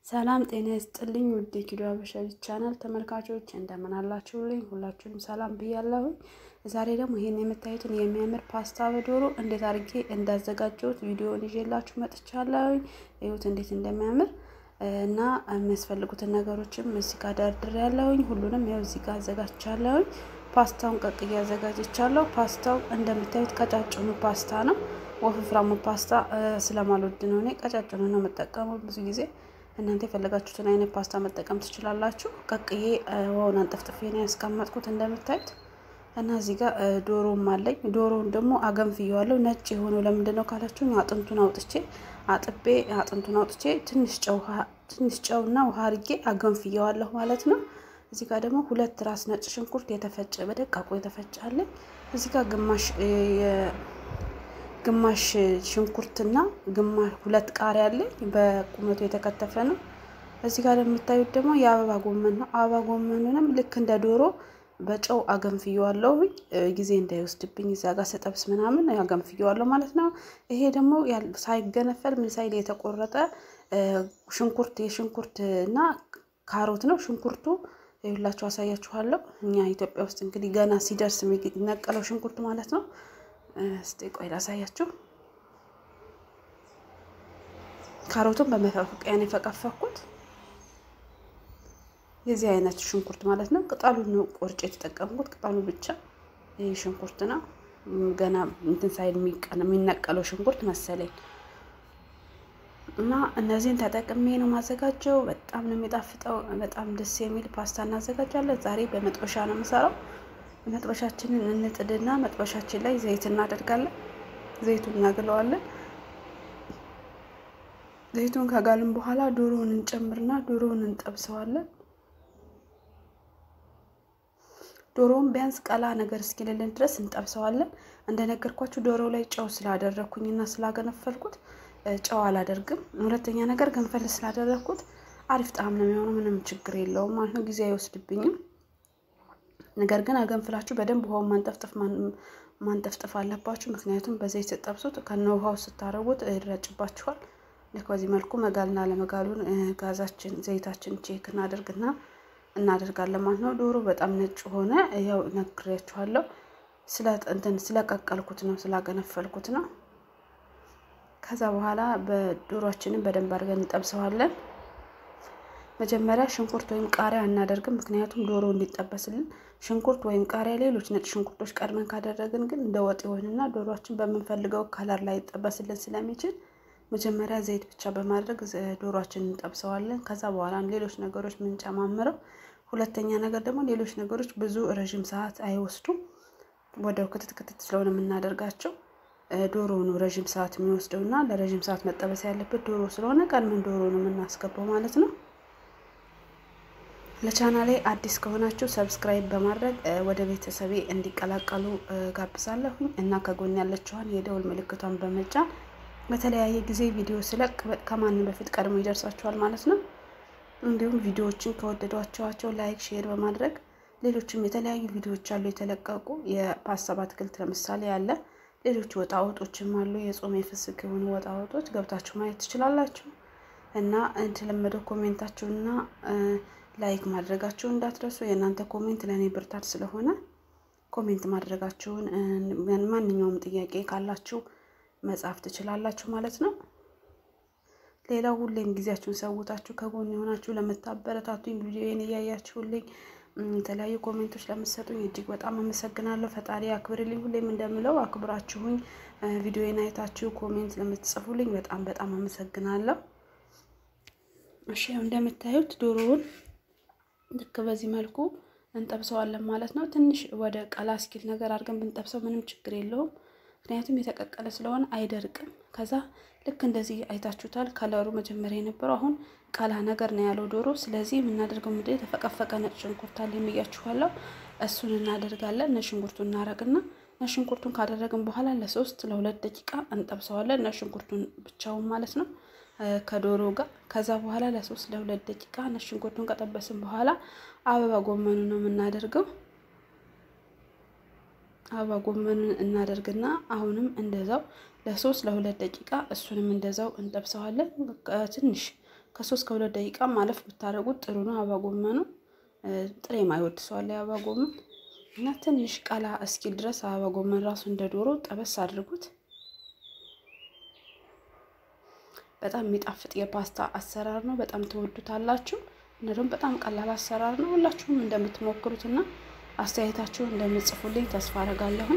ሰላም ጤና ይስጥልኝ ውድ የኪዶ አበሻ ቻናል ተመልካቾች እንደምን አላችሁልኝ? ሁላችሁንም ሰላም ብያለሁኝ። ዛሬ ደግሞ ይህን የምታዩትን የሚያምር ፓስታ በዶሮ እንዴት አድርጌ እንዳዘጋጀሁት ቪዲዮን ይዤላችሁ መጥቻለሁኝ። ይሁት እንዴት እንደሚያምር እና የሚያስፈልጉትን ነገሮችም እዚህ ጋር ደርድር ያለሁኝ ሁሉንም ያው እዚህ ጋር አዘጋጅቻለሁኝ። ፓስታውን ቀቅዬ አዘጋጅቻለሁ። ፓስታው እንደምታዩት ቀጫጭኑ ፓስታ ነው። ወፍፍራሙ ፓስታ ስለማልወድ ነው እኔ ቀጫጭኑ ነው የምጠቀመው ብዙ ጊዜ እናንተ የፈለጋችሁትን አይነት ፓስታ መጠቀም ትችላላችሁ። ቀቅዬ ውሃውን አንጠፍጥፌ ነው ያስቀመጥኩት እንደምታዩት እና እዚህ ጋር ዶሮም አለኝ። ዶሮውን ደግሞ አገንፍየዋለሁ። ነጭ የሆነው ለምንድን ነው ካላችሁኝ አጥንቱን አውጥቼ አጥቤ አጥንቱን አውጥቼ ትንሽ ጨው ትንሽ ጨውና ውሃ አድርጌ አገንፍየዋለሁ ማለት ነው። እዚህ ጋር ደግሞ ሁለት ራስ ነጭ ሽንኩርት የተፈጨ በደቃቁ የተፈጨ አለኝ። እዚህ ጋር ግማሽ ግማሽ ሽንኩርትና ግማሽ ሁለት ቃሪያ አለኝ በቁመቱ የተከተፈ ነው። እዚህ ጋር የምታዩት ደግሞ የአበባ ጎመን ነው። አበባ ጎመኑንም ልክ እንደ ዶሮ በጨው አገንፍየዋለሁ ጊዜ እንዳይወስድብኝ እዛ ጋር ስጠብስ ምናምን አገንፍየዋለሁ ማለት ነው። ይሄ ደግሞ ሳይገነፈል ምን ሳይል የተቆረጠ ሽንኩርት የሽንኩርት እና ካሮት ነው። ሽንኩርቱ ይሁላችሁ አሳያችኋለሁ። እኛ ኢትዮጵያ ውስጥ እንግዲህ ገና ሲደርስ የሚነቀለው ሽንኩርት ማለት ነው። እስቲ ቆይ ላሳያችሁ። ካሮቱን በመፈቅያ ነው የፈቀፈኩት። የዚህ አይነት ሽንኩርት ማለት ነው። ቅጠሉን ነው ቆርጬ የተጠቀምኩት። ቅጠሉ ብቻ ይህ ሽንኩርት ነው። ገና እንትን ሳይል የሚነቀለው ሽንኩርት መሰለኝ እና እነዚህን ተጠቅሜ ነው ማዘጋጀው። በጣም ነው የሚጣፍጠው። በጣም ደስ የሚል ፓስታ እናዘጋጃለን። ዛሬ በመጥበሻ ነው የምሰራው። መጥበሻችንን እንጥድና መጥበሻችን ላይ ዘይት እናደርጋለን። ዘይቱን እናግለዋለን። ዘይቱን ከጋልን በኋላ ዶሮውን እንጨምርና ዶሮውን እንጠብሰዋለን። ዶሮውን ቢያንስ ቀላ ነገር እስኪልልን ድረስ እንጠብሰዋለን። እንደነገርኳችሁ ዶሮ ላይ ጨው ስላደረግኩኝና ስላገነፈልኩት ጨው አላደርግም። ሁለተኛ ነገር ገንፈል ስላደረግኩት አሪፍ ጣዕም ነው የሚሆነው። ምንም ችግር የለውም ማለት ነው። ጊዜ አይወስድብኝም። ነገር ግን አገንፍላችሁ በደንብ ውሃውን ማንጠፍጠፍ ማንጠፍጠፍ አለባችሁ። ምክንያቱም በዘይት ስትጠብሱት ከነ ውሃው ስታረጉት ይረጭባችኋል። ልክ በዚህ መልኩ መጋልና ለመጋሉን ጋዛችን ዘይታችን ቼክ እናደርግና እናደርጋለን ማለት ነው። ዶሮ በጣም ነጭ ሆነ። ያው ነግሬያችኋለሁ። ስለ እንትን ስለቀቀልኩት ነው ስላገነፈልኩት ነው። ከዛ በኋላ በዶሮችንን በደንብ አድርገን እንጠብሰዋለን። መጀመሪያ ሽንኩርት ወይም ቃሪያ አናደርግም። ምክንያቱም ዶሮ እንዲጠበስልን ሽንኩርት ወይም ቃሪያ፣ ሌሎች ነጭ ሽንኩርቶች ቀድመን ካደረግን ግን እንደ ወጥ ይሆንና ዶሮችን በምንፈልገው ከለር ላይ ይጠበስልን ስለሚችል መጀመሪያ ዘይት ብቻ በማድረግ ዶሮችን እንጠብሰዋለን። ከዛ በኋላ ሌሎች ነገሮች ምንጨማምረው። ሁለተኛ ነገር ደግሞ ሌሎች ነገሮች ብዙ ረዥም ሰዓት አይወስዱም። ወደው ክትት ክትት ስለሆነ የምናደርጋቸው ዶሮ ነው ረዥም ሰዓት የሚወስደው እና ለረዥም ሰዓት መጠበስ ያለበት ዶሮ ስለሆነ ቀድመን ዶሮ ነው የምናስገባው ማለት ነው። ለቻናሌ አዲስ ከሆናችሁ ሰብስክራይብ በማድረግ ወደ ቤተሰቤ እንዲቀላቀሉ ጋብዛለሁኝ እና ከጎን ያለችዋን የደውል ምልክቷን በመጫን በተለያየ ጊዜ ቪዲዮ ስለቅ ከማንም በፊት ቀድሞ ይደርሳችኋል ማለት ነው። እንዲሁም ቪዲዮዎችን ከወደዷቸዋቸው ላይክ፣ ሼር በማድረግ ሌሎችም የተለያዩ ቪዲዮዎች አሉ የተለቀቁ የፓስታ በአትክልት ለምሳሌ ያለ ሌሎች ወጣ ወጦችም አሉ። የጾም የፍስክ የሆኑ ወጣ ወጦች ገብታችሁ ማየት ትችላላችሁ እና የተለመደው ኮሜንታችሁና ላይክ ማድረጋችሁን እንዳትረሱ። የእናንተ ኮሜንት ለእኔ ብርታት ስለሆነ ኮሜንት ማድረጋችሁን ማንኛውም ጥያቄ ካላችሁ መጻፍ ትችላላችሁ ማለት ነው። ሌላው ሁሌም ጊዜያችሁን ሰውታችሁ ከጎን የሆናችሁ ለምታበረታቱኝ ቪዲዮን እያያችሁልኝ የተለያዩ ኮሜንቶች ለምትሰጡኝ እጅግ በጣም አመሰግናለሁ። ፈጣሪ አክብርልኝ። ሁሌም እንደምለው አክብራችሁኝ ቪዲዮን አይታችሁ ኮሜንት ለምትጽፉልኝ በጣም በጣም አመሰግናለሁ። እሺ እንደምታዩት ዶሮውን ልክ በዚህ መልኩ እንጠብሰዋለን ማለት ነው። ትንሽ ወደ ቀላ እስኪል ነገር አድርገን ብንጠብሰው ምንም ችግር የለውም። ምክንያቱም የተቀቀለ ስለሆነ አይደርቅም። ከዛ ልክ እንደዚህ አይታችሁታል። ከለሩ መጀመሪያ የነበረው አሁን ቀላ ነገር ነው ያለው ዶሮ። ስለዚህ የምናደርገው ምንድን የተፈቀፈቀ ነጭ ሽንኩርት አለ የሚያችኋለሁ። እሱን እናደርጋለን። ነጭ ሽንኩርቱን እናደርግና ነጭ ሽንኩርቱን ካደረግን በኋላ ለሶስት ለሁለት ደቂቃ እንጠብሰዋለን። ነጭ ሽንኩርቱን ብቻውን ማለት ነው ከዶሮ ጋር። ከዛ በኋላ ለሶስት ለሁለት ደቂቃ ነጭ ሽንኩርቱን ከጠበስን በኋላ አበባ ጎመኑ ነው የምናደርገው አበባ ጎመኑን እናደርግና አሁንም እንደዛው ለሶስት ለሁለት ደቂቃ እሱንም እንደዛው እንጠብሰዋለን። ትንሽ ከሶስት ከሁለት ደቂቃ ማለፍ ብታደርጉት ጥሩ ነው። አበባ ጎመኑ ጥሬ ማይወድ ሰው አለ የአበባ ጎመን እና ትንሽ ቀላ እስኪል ድረስ አበባ ጎመን ራሱ እንደ ዶሮ ጠበስ አድርጉት። በጣም የሚጣፍጥ የፓስታ አሰራር ነው። በጣም ትወዱታላችሁ። እና ደግሞ በጣም ቀላል አሰራር ነው። ሁላችሁም እንደምትሞክሩትና አስተያየታችሁን እንደምትጽፉልኝ ተስፋ አደርጋለሁኝ።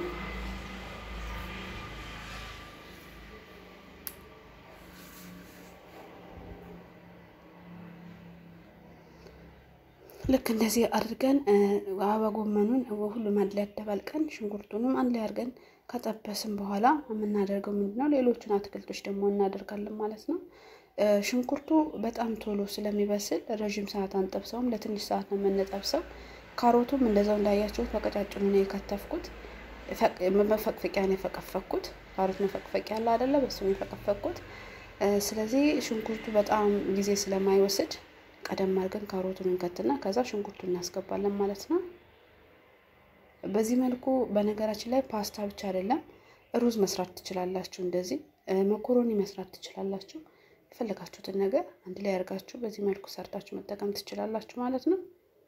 ልክ እንደዚህ አድርገን አበባ ጎመኑን ሁሉም አንድ ላይ አደባልቀን ሽንኩርቱንም አንድ ላይ አድርገን ከጠበስን በኋላ የምናደርገው ምንድን ነው? ሌሎቹን አትክልቶች ደግሞ እናደርጋለን ማለት ነው። ሽንኩርቱ በጣም ቶሎ ስለሚበስል ረዥም ሰዓት አንጠብሰውም፣ ለትንሽ ሰዓት ነው የምንጠብሰው። ካሮቱም እንደዛው እንዳያችሁት በቀጫጭኑ ነው የከተፍኩት። መፈቅፈቂያ ነው የፈቀፈኩት። ካሮት መፈቅፈቂያ አለ አይደለ? በሱ ነው የፈቀፈኩት። ስለዚህ ሽንኩርቱ በጣም ጊዜ ስለማይወስድ ቀደም አድርገን ካሮቱን እንከትና ከዛ ሽንኩርቱን እናስገባለን ማለት ነው። በዚህ መልኩ በነገራችን ላይ ፓስታ ብቻ አይደለም ሩዝ መስራት ትችላላችሁ። እንደዚህ መኮሮኒ መስራት ትችላላችሁ። የፈለጋችሁትን ነገር አንድ ላይ አድርጋችሁ በዚህ መልኩ ሰርታችሁ መጠቀም ትችላላችሁ ማለት ነው።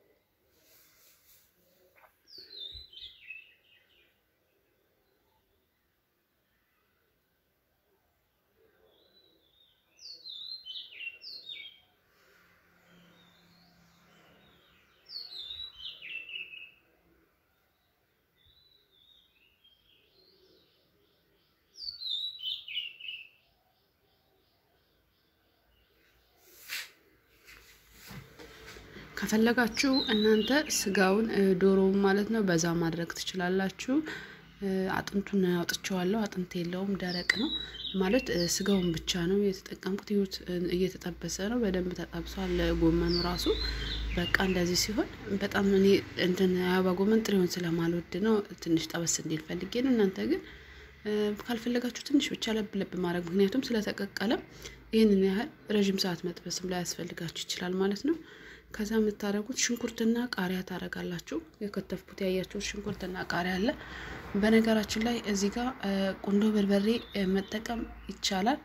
ከፈለጋችሁ እናንተ ስጋውን ዶሮውን ማለት ነው በዛ ማድረግ ትችላላችሁ። አጥንቱን አውጥቼዋለሁ። አጥንት የለውም፣ ደረቅ ነው ማለት ስጋውን ብቻ ነው የተጠቀምኩት። ይሁት እየተጠበሰ ነው፣ በደንብ ተጠብሷል። ጎመኑ ራሱ በቃ እንደዚህ ሲሆን በጣም እኔ እንትን አበባ ጎመን ጥሬውን ስለማልወድ ነው ትንሽ ጠበስ እንዲል ፈልጌ ነው። እናንተ ግን ካልፈለጋችሁ ትንሽ ብቻ ለብ ለብ ማድረግ ምክንያቱም ስለተቀቀለም ይህንን ያህል ረዥም ሰዓት መጥበስም ላይ ያስፈልጋችሁ ይችላል ማለት ነው። ከዛ የምታደርጉት ሽንኩርትና ቃሪያ ታደርጋላችሁ። የከተፍኩት ያያችሁት ሽንኩርትና ቃሪያ አለ። በነገራችን ላይ እዚህ ጋር ቁንዶ በርበሬ መጠቀም ይቻላል።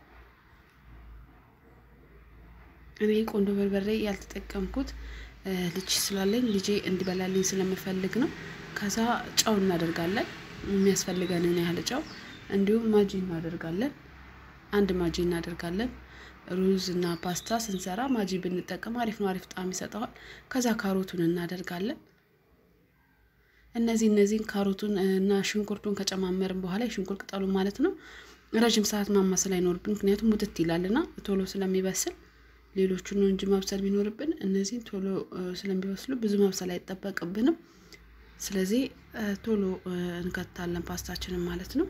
እኔ ቁንዶ በርበሬ ያልተጠቀምኩት ልጅ ስላለኝ ልጄ እንዲበላልኝ ስለምፈልግ ነው። ከዛ ጨው እናደርጋለን፣ የሚያስፈልገንን ያህል ጨው፣ እንዲሁም ማጂ እናደርጋለን። አንድ ማጂ እናደርጋለን። ሩዝ እና ፓስታ ስንሰራ ማጂ ብንጠቀም አሪፍ ነው፣ አሪፍ ጣዕም ይሰጠዋል። ከዛ ካሮቱን እናደርጋለን። እነዚህ እነዚህን ካሮቱን እና ሽንኩርቱን ከጨማመርን በኋላ የሽንኩርት ቅጠሉ ማለት ነው ረዥም ሰዓት ማማሰል አይኖርብን፣ ምክንያቱም ሙትት ይላልና ቶሎ ስለሚበስል ሌሎቹን ነው እንጂ ማብሰል ቢኖርብን እነዚህን ቶሎ ስለሚበስሉ ብዙ ማብሰል አይጠበቅብንም። ስለዚህ ቶሎ እንከታለን ፓስታችንን ማለት ነው።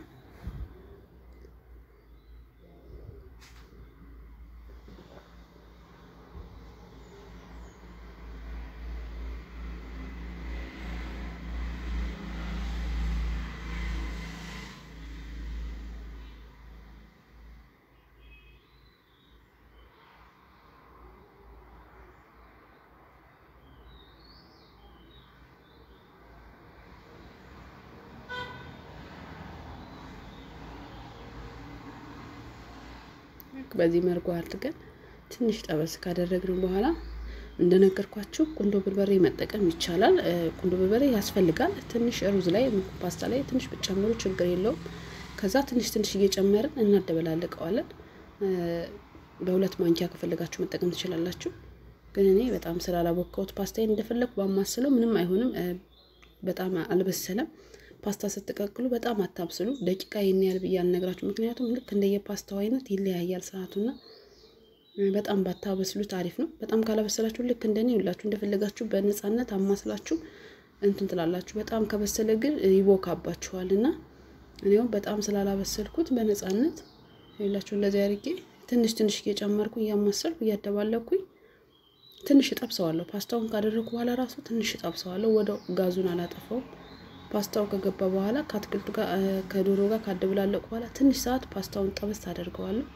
በዚህ መልኩ አድርገን ትንሽ ጠበስ ካደረግን በኋላ እንደነገርኳችሁ ቁንዶ በርበሬ መጠቀም ይቻላል። ቁንዶ በርበሬ ያስፈልጋል። ትንሽ ሩዝ ላይ ፓስታ ላይ ትንሽ ብጨምሩ ችግር የለውም። ከዛ ትንሽ ትንሽ እየጨመርን እናደበላልቀዋለን። በሁለት ማንኪያ ከፈለጋችሁ መጠቀም ትችላላችሁ። ግን እኔ በጣም ስላላቦካሁት ፓስታዬን እንደፈለግኩ ባማስለው ምንም አይሆንም። በጣም አልበሰለም። ፓስታ ስትቀቅሉ በጣም አታብስሉ። ደቂቃ ይህን ያህል ብዬ አልነግራችሁ፣ ምክንያቱም ልክ እንደየፓስታው አይነት ይለያያል ሰዓቱና በጣም ባታበስሉት አሪፍ ነው። በጣም ካላበሰላችሁ ልክ እንደኔ ሁላችሁ እንደፈለጋችሁ በነፃነት አማስላችሁ እንትን ትላላችሁ። በጣም ከበሰለ ግን ይቦካባችኋል እና እኔው በጣም ስላላበሰልኩት በነፃነት ሁላችሁ እንደዚህ አድርጌ ትንሽ ትንሽ እየጨመርኩ እያማሰልኩ እያደባለኩኝ ትንሽ እጠብሰዋለሁ። ፓስታውን ካደረግኩ በኋላ ራሱ ትንሽ እጠብሰዋለሁ። ወደ ጋዙን አላጠፋውም። ፓስታው ከገባ በኋላ ከአትክልቱ ጋር ከዶሮ ጋር ካደብላለቁ በኋላ ትንሽ ሰዓት ፓስታውን ጠበስ አደርገዋለሁ።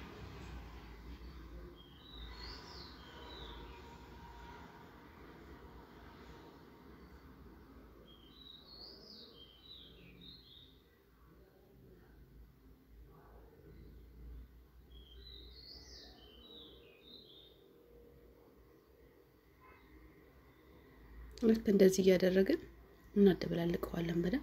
ልክ እንደዚህ እያደረግን እናደበላልቀዋለን በደንብ።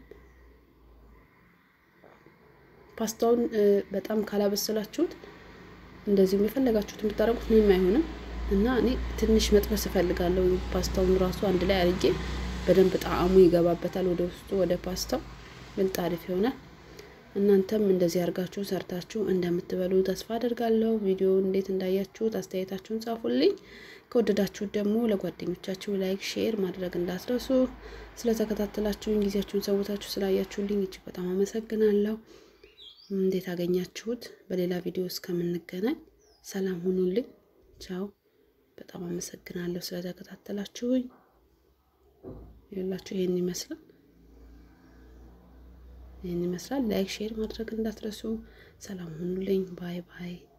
ፓስታውን በጣም ካላበሰላችሁት እንደዚሁም የፈለጋችሁት የምታደርጉት ምንም አይሆንም እና እኔ ትንሽ መጥበስ እፈልጋለሁ። ፓስታውን ራሱ አንድ ላይ አድርጌ በደንብ ጣዕሙ ይገባበታል ወደ ውስጡ ወደ ፓስታው ብልጥ አሪፍ ይሆናል። እናንተም እንደዚህ አድርጋችሁ ሰርታችሁ እንደምትበሉ ተስፋ አደርጋለሁ። ቪዲዮ እንዴት እንዳያችሁት አስተያየታችሁን ጻፉልኝ። ከወደዳችሁት ደግሞ ለጓደኞቻችሁ ላይክ፣ ሼር ማድረግ እንዳትረሱ። ስለተከታተላችሁኝ ጊዜያችሁን ሰውታችሁ ስላያችሁልኝ እጅግ በጣም አመሰግናለሁ። እንዴት አገኛችሁት? በሌላ ቪዲዮ እስከምንገናኝ ሰላም ሁኑልኝ። ቻው። በጣም አመሰግናለሁ ስለተከታተላችሁኝ። ይላችሁ ይሄን ይመስላል ይህን ይመስላል። ላይክ ሼር ማድረግ እንዳትረሱ። ሰላም ሁኑልኝ። ባይ ባይ።